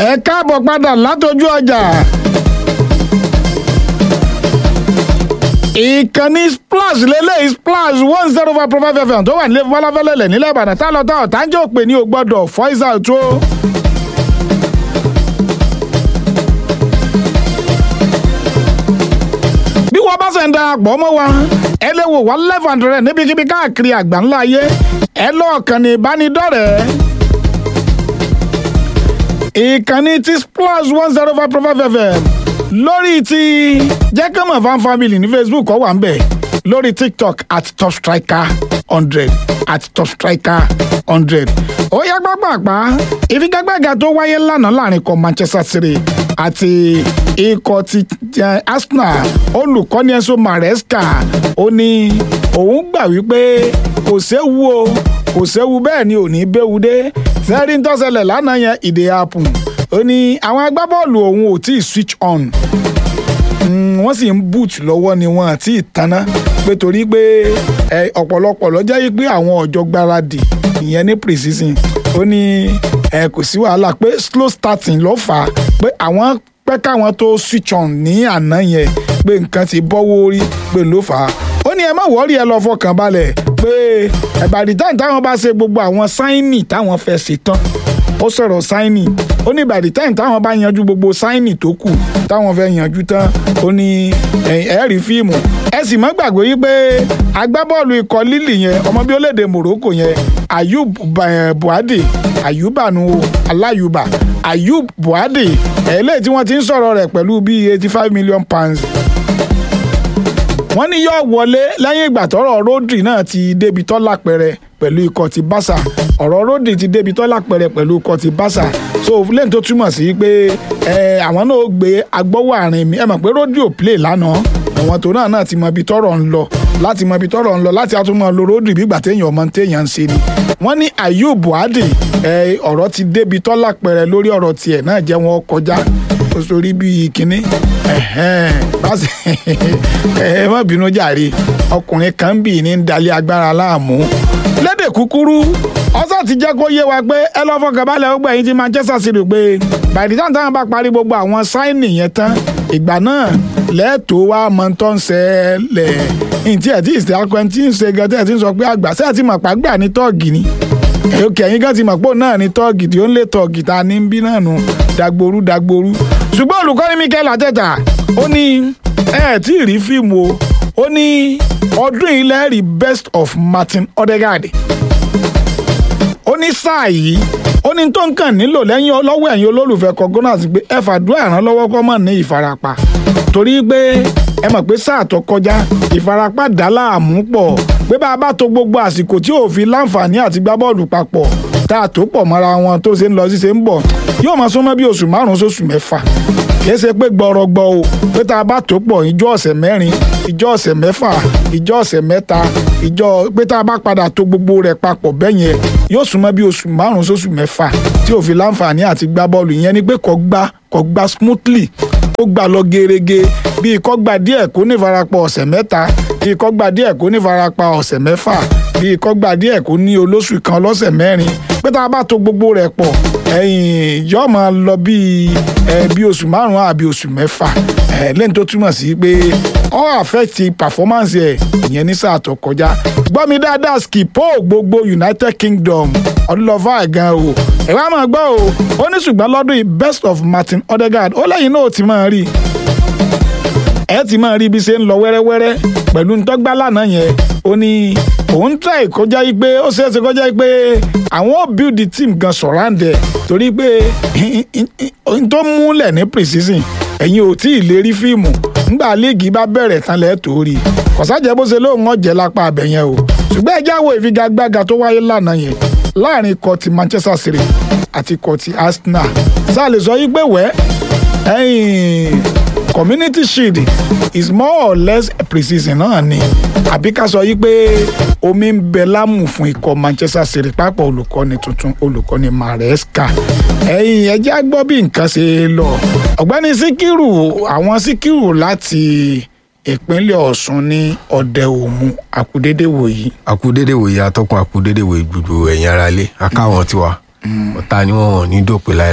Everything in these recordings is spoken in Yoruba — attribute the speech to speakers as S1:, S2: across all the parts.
S1: ẹ káàbọ̀ padà látọjú ọjà. ìkànnì splash lélẹ́yìí splash one zero five point five fm tó wà nílé fọláfẹ́lẹ́lẹ̀ nílẹ̀ ìbàdàn tá lọ́tà ọ̀tá ń jẹ́ òpè ní o gbọ́dọ̀ voice out o. bí wọ́n bá ṣe ń darapọ̀ mọ́ wa ẹ lè wò wá live and direct níbikíbi káàkiri àgbáńlá ayé ẹ lọ́ọ̀kan ní ìbánidọ́rẹ̀ẹ́ ìkànnì ti splash one zero five point five fm lórí ti jẹ́kẹ́mọ̀ fan family ní facebook ó wà ń bẹ̀ lórí tiktok at top striker hundred at top striker hundred ó yá pápápá ìfigagbága tó wáyé lánàá láàrin ikọ̀ manchester city àti ikọ̀ ti arsenal olùkọ́ni enzo maresca ó ní òun gbà wípé kò séwu o kò séwu bẹ́ẹ̀ ni ò ní béwu dé sẹ́rí ń tọ́sẹ̀lẹ̀ lánàá yẹn ìdè happen ó ní àwọn agbábọ́ọ̀lù òun ò tí ì switch on wọ́n sì ń boot lọ́wọ́ ni wọ́n àti ìtaná pé torí pé ọ̀pọ̀lọpọ̀ lọ́jọ́ yìí pé àwọn ọ̀jọ́ gbáradì ìyẹn ní pre-season ó ní kò sí wàhálà pé slow starting ló fà á pé àwọn pẹ́ káwọn tó switch on ní àná yẹn pé nǹkan ti bọ́wọ́ orí pé ló fà á ó ní ẹ má wọ́ọ̀rì ẹ lọ fọkàn balẹ̀ pé ẹ̀bàdì táwọn táwọn bá ṣe gbogbo àwọn sáínì táwọn fẹ́ ṣe tán ó sọ̀rọ̀ sáínì ó ní by the time táwọn bá yanjú gbogbo sáínì tó kù táwọn fẹ́ yanjú tán ó ní ẹ̀ẹ́rì fíìmù ẹ sì má gbàgbé yí pé agbábọ́ọ̀lù ikọ̀ lílì yẹn ọmọ bí olédè Morocco yẹn Ayub Buade Ayubanu Alayuba Ayub Buade ẹ̀ẹ́lẹ́ tí wọ́n ti ń sọ̀rọ̀ rẹ̀ pẹ̀lú bíi eighty five million pounds wọ́n ní yóò wọlé lẹ́yìn ìgbà tọ́rọ̀ Rodri náà ti débi tọ́lá pẹ̀rẹ̀ pẹ̀lú ikọ̀ ti Barca ọ̀rọ̀ Rodri ti débi tọ́lá pẹ̀rẹ̀ pẹ̀lú ikọ̀ ti Barca so lẹ́yìn tó túmọ̀ sí pé àwọn náà gbé agbọ́wọ́ àárín mi ẹ mọ̀ pé Rodri ò play lánàá àwọn tó náà náà ti mọ ibi tọ́rọ̀ ń lọ láti mọ ibi tọ́rọ̀ ń lọ láti àtúmọ̀ lo Rodri bí ìgbà téèyàn ọmọ téèyàn ń ṣe ni wọ́n ní Ayub Buade ọ̀rọ̀ ti débi tọ́lá pẹ̀rẹ̀ lórí ọ̀rọ̀ tiẹ̀ náà jẹ́ wọn kọjá sórí bíi kínní ẹ má bínú jàre ọkùnrin kan bì ní dalẹ̀ agbára láàmú lédè kúkúrú ọsàn ti jẹ́ kó yé wa pé ẹ lọ́ fọkàn balẹ̀ ó gbẹ̀yìn ti Manchester City pé by the time táwọn bá parí gbogbo àwọn sáìnì yẹn tán ìgbà náà lẹ́ẹ̀tọ́ wa mọ tó ń ṣẹlẹ̀ ntí ẹ̀ tí ìsìn akọ tí ń ṣe gan tí ẹ̀ tí ń sọ pé àgbà sẹ́ẹ̀ tí màpá gbà ní tọ́ọ̀gì ni òkè ẹ̀yìn gan ti mọ̀ pé òun náà ní tọ́ọ̀gì tí ó ń lé tọ́ọ̀gì ta ní bí náà nù dagboru dagboru ṣùgbọ́n olùkọ́ni Mikel Arteta ó ní ẹ tí ì rí fíìmù o ó ní ọdún ilẹ̀ rí best of Martin Odegaard ó ní sáà yìí ó ní tó ń kàn nílò lẹ́yìn lọ́wọ́ ẹ̀yin olólùfẹ́ kọ́gọ́nà sí pé ẹ fàdúrà ìrànlọ́wọ́ kọ́ mọ̀ ní ìfarapa torí pé ẹ mọ̀ pé sáà tó kọjá ìfarapa dá láàmú pọ̀ pé bá a bá to gbogbo àsìkò tí ò fi láǹfààní àti gbá bọ́ọ̀lù papọ̀ tá a tó pọ̀ mọ́ra wọn tó ṣe ń lọ sí ṣe ń bọ̀ yóò máa súnmọ́ bí oṣù márùn-ún sóṣù mẹ́fà kìí ṣe pé gbọrọgbọ o pé tá a bá tó pọ̀ ìjọ ọ̀sẹ̀ mẹ́rin ìjọ ọ̀sẹ̀ mẹ́fà ìjọ ọ̀sẹ̀ mẹ́ta ìjọ pé tá a bá padà tó gbogbo rẹ̀ papọ̀ bẹ́ẹ̀ yẹn yóò súnmọ́ bí oṣù márùn-ún sóṣù mẹ́fà tí ò fi láǹfààní àti gbá bọ́ọ̀lù yẹn ni pé kò gbá kò gbá smoothly ó gbà lọ gerege bíi kò gbà díẹ̀ kó ní ìfarapa ọ̀sẹ̀ mẹ́ta bíi kò gbà díẹ̀ kó ní ìfarapa ọ̀sẹ̀ mẹ́fà bíi kò gbà díẹ̀ kó ní olóṣù kan lọ́sẹ̀ mẹ́rin pé tá a bá tó gbogbo rẹ̀ pọ̀ ẹ̀yìn yóò máa lọ bíi ẹ bí oṣù márùn-ún àbí oṣù mẹ́fà ẹ lẹ́yìn tó túmọ̀ sí pé ó affect performance ẹ̀ ìyẹn ní sáà tó kọjá gbọ́ mi dáadáa skipo gbogbo United Kingdom ọdúnlọ́fà gan o ẹ wá máa gbọ́ o ó ní ṣùgbọ́n lọ́dún yìí best of Martin Odegaard ó lẹ́yìn náà ó ti máa rí ẹ ti máa rí bí ṣe ń lọ wẹ́rẹ́wẹ́rẹ́ pẹ̀lú ntọ́gbà lánàá yẹn ó ní òun try kọjá yìí pé ó ṣeéṣe kọjá yìí pé àwọn ò build the team gan surround ẹ̀ torí pé n tó múlẹ̀ ní pre-season ẹ̀yin ò tí ì lè rí fíìmù ńgbà líìgì bá bẹ̀rẹ̀ tán lẹ́ẹ̀ tó rí kọ̀sájẹ́ bó ṣe lóun ọ̀jẹ̀ lápá abẹ yẹn o ṣùgbọ́n ẹjẹ́ àwọ̀ ìfigagbága tó wáyé lánàá yẹn láàrin ikọ̀ ti Manchester City àti ikọ̀ ti Arsenal sáà lè sọ yí pé wẹ́ ẹ̀yìn community shield is more or less pre-season náà ni àbí ká sọ yí pé omi ń bẹ lámù fún ikọ̀ Manchester City pápá olùkọ́ni tuntun olùkọ́ni Maresca ẹ̀yìn ẹjẹ́ á gbọ́ bí nǹkan ṣe lọ ọ̀gbẹ́ni Síkírù àwọn Síkírù láti ìpínlẹ̀ Ọ̀ṣun ní ọ̀dẹ òmu àkúdédé wòyí.
S2: àkúdédé wòye atọ́kùn àkúdédé wòye gbogbo ẹ̀yin ara lé akáwọn tiwa ọ̀tá ni wọ́n wọ̀n ní dòpin láéláé.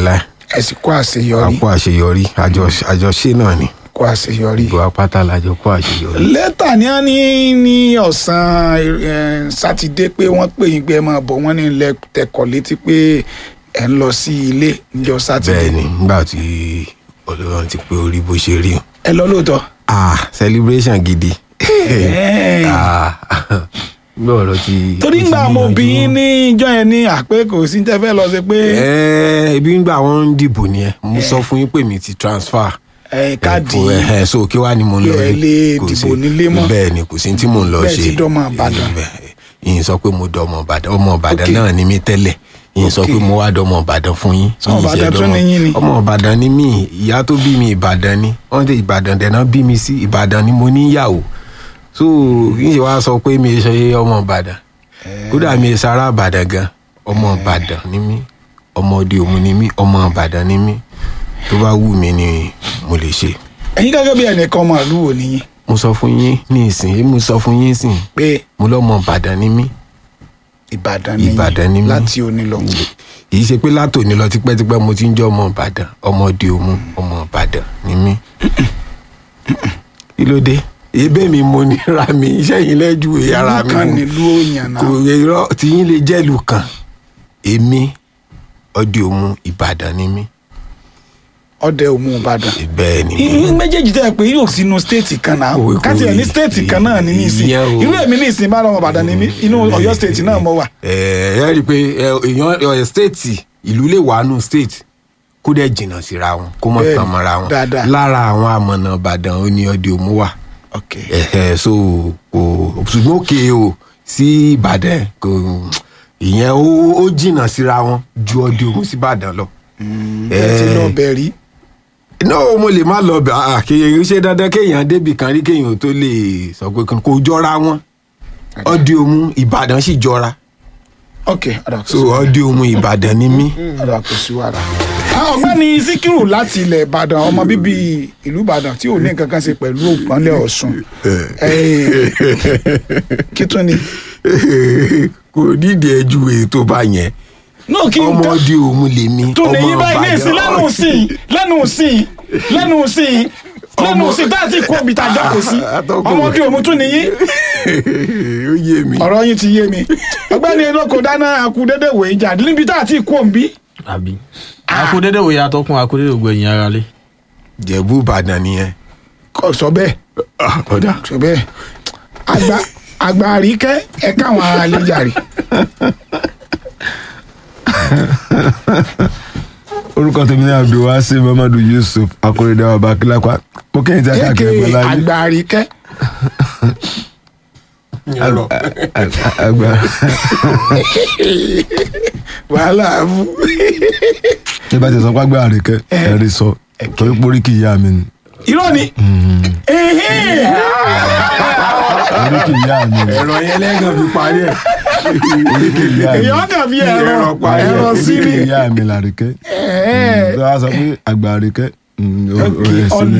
S1: ẹ sì kó àṣeyọrí
S2: àpò àṣeyọrí àjọ- àjọṣe náà ni
S1: kó àṣeyọrí.
S2: gbogbo apáta làjọ kó àṣeyọrí.
S1: lẹ́tà ni wọ́n ní ní ọ̀sán eh, sátidé pé wọ́n pè yín pé ẹ máa bọ̀ wọ́n ní ilẹ̀ tẹkọ̀ létí pé ẹ̀ ń lọ sí ilé níjọ́ sátidé.
S2: bẹ́ẹ̀ ni nígbà tí ọlọ́run ti pé orí bó ṣe rí o.
S1: ẹ lọ lóòótọ́.
S2: ah celebration gidi.
S1: Ẹ́ẹ̀.
S2: ah gbọ́ ọ̀rọ̀ ti.
S1: torí
S2: ó ti
S1: ngbà mo bí
S2: níyanjú.
S1: yín ní ìjọ yẹn ní àpé kò sí tẹ́ fẹ́ lọ sí pé
S2: ẹ ibi ń gbà wọn ń dìbò nìyẹn mo sọ fún yín pé mi ti transfer.
S1: ẹ káàdì
S2: ẹ ẹ so kí wàá ni mo ń lọ
S1: ẹ
S2: rí?
S1: lè
S2: Kò
S1: dìbò
S2: sí-
S1: nílé mọ́.
S2: bẹ́ẹ̀ ni kò sí tí mò ń lọ
S1: Bẹ́ẹ̀
S2: ṣe
S1: ti dọ́mọ Ìbàdàn.
S2: Bẹ́ẹ̀, ìyìn sọ pé mo dọ́mọ Ìbàdàn ọmọ Ìbàdàn
S1: Ok.
S2: náà ni mí tẹ́lẹ̀ ìyìn sọ
S1: Ok.
S2: pé mo wá dọ́mọ Ìbàdàn fún yín
S1: Ọmọ
S2: Ìyìn ṣe
S1: Ìbàdàn tún
S2: dọ́mọ-
S1: ni yín ni?
S2: ọmọ Ìbàdàn ni mí ìyá tó bí mi Ìbàdàn ni wọ́n dé Ìbàdàn dẹ̀nà bí mi sí Ìbàdàn ni mo níyàwó so kì í ṣe wá sọ pé mi ṣe ọmọ Ìbàdàn kódà mi sara Ìbàdàn gan ọmọ Ìbàdàn ni mí ọmọ òde òmu ni mí ọmọ Ìbàdàn ni mí tó bá wù mí ni mo lè ṣe
S1: ẹ̀yin gẹ́gẹ́ bí ẹnìkan ọmọ ìlú wo nìyí
S2: mo sọ fún yín ní ìsìn mo sọ fún yín sìn
S1: pé
S2: mo lọ́mọ Ìbàdàn ni mí
S1: Ìbàdàn nìyí
S2: Ìbàdàn ni mí.
S1: láti òní lọ.
S2: kì í ṣe pé látòní lọ tipẹ́tipẹ́ mo ti ń jẹ́ ọmọ Ìbàdàn ọmọ òde òmu ọmọ Ìbàdàn ni mí kí ló dé ebe mi mo nira mi iṣẹ́ yìí lẹ́jú ara
S1: ìlú
S2: mi
S1: kan
S2: mo-
S1: nílùú òyìn
S2: kò
S1: náà
S2: irọ́ tí yín lè jẹ́lu kan èmi òde òmu Ìbàdàn ni mí
S1: ọdẹ òmu Ìbàdàn.
S2: bẹ́ẹ̀ ni
S1: irú méjèèjì tẹ́ ẹ pé yóò sínú stéètì kan náà
S2: Kò- kò-
S1: káti ẹ̀ ní stéètì kan náà ní nísìn
S2: ìyẹn o.
S1: irú èmi ní ìsìn bá lọ́mọ Ìbàdàn ní mí inú Ọ̀yọ́ stéètì náà mo wà.
S2: ẹ ẹ rí i pé ẹ, èèyàn ẹ, stéètì ìlú lè wà nù stéètì kó dẹ̀ jìnnà síra wọn kó mọ̀
S1: Bẹ́ẹ̀ni,
S2: tán mọ́ra wọn
S1: dáadáa.
S2: lára àwọn àmọ̀nà Ìbàdàn ó ní ọdẹ òmu wà
S1: ok
S2: ẹ̀hẹ̀ so kò ṣùgbọ́n òkè o sí Ìbàdàn kò ìyẹn ó ó jìnnà síra wọn ju ọdẹ òmu sí Ìbàdàn lọ.
S1: ẹ ti lọ bẹ̀ rí.
S2: náà mo lè má lọ bẹ̀ ah kéèyàn ṣe dandan kéèyàn débì kan rí kéèyàn tó lè sọ pé kò jọra wọn ọdẹ òmu Ìbàdàn sì jọra
S1: ok ọ̀dà kò
S2: so
S1: sí
S2: ọdẹ òmu Ìbàdàn ni mí.
S1: ọ̀dà kò sí wàrà. Ah, ọ̀gbẹ́ni Síkírù láti ilẹ̀ Ìbàdàn ọmọ bíbí ìlú Ìbàdàn tí ò ní nǹkan kan ṣe pẹ̀lú ìpínlẹ̀ Ọ̀ṣun Eh, kí tún ni.
S2: kò nídìí ẹjú ètò bá yẹn
S1: náà kí n ká
S2: ọmọdé òmu lèmi
S1: tó lè
S2: ọmọ
S1: yí báyìí ní ìsìn lẹ́nu
S2: Ìbàdàn.
S1: sí lẹ́nu sí lẹ́nu sí lẹ́nu sí tá a ti kó ibi tá a jókòó sí
S2: Atọ́kùn.
S1: ọmọdé òmu tún nìyí
S2: ó yé mi.
S1: ọ̀rọ̀ yín ti yé mi ọgbẹ́ni elóko dáná akudédé wòye jà níbi tá a ti kó òǹbí
S3: àbí. akudede wo yàtọ̀ kún akudede ògbó ẹ̀yìn ara lé.
S2: jẹ̀bú ìbàdàn nìyẹn.
S1: kò sọ bẹ́ẹ̀
S2: ọ̀dà.
S1: sọ bẹ́ẹ̀ àgbà àgbà àríkẹ́ ẹ káwọn ará lè jàre
S4: orúkọ tèmi ní abdulwasi muhammadu yusuf akóredé ọba kílápá mo kẹ́yìn tí a
S1: èké
S4: káàkiri ẹgbẹ́ láyé
S1: àgbà àríkẹ́
S4: àgbà
S1: wàhálà fún
S4: tí bá ti sọ pé àgbà àríkẹ́ ẹ̀rí sọ torí pórí kì í yá mi ni
S1: irọ́ ni Ẹ̀hẹ́n.
S4: orí kì í yá mi ni
S2: ẹ̀rọ yẹn lẹ́gàn fi parí ẹ̀.
S4: orí kì í yá mi
S1: èèyàn kàn fi ẹ̀rọ
S2: Ẹ̀rọ pa ẹ̀.
S1: ẹ̀rọ
S4: orí
S1: sí
S4: kì
S1: ni
S4: í yá mi làríkẹ́
S1: Ẹ̀hẹ́n.
S4: tó a sọ pé àgbà àríkẹ́ mm, o- o-
S1: Ok,
S4: ẹ̀sìn ni.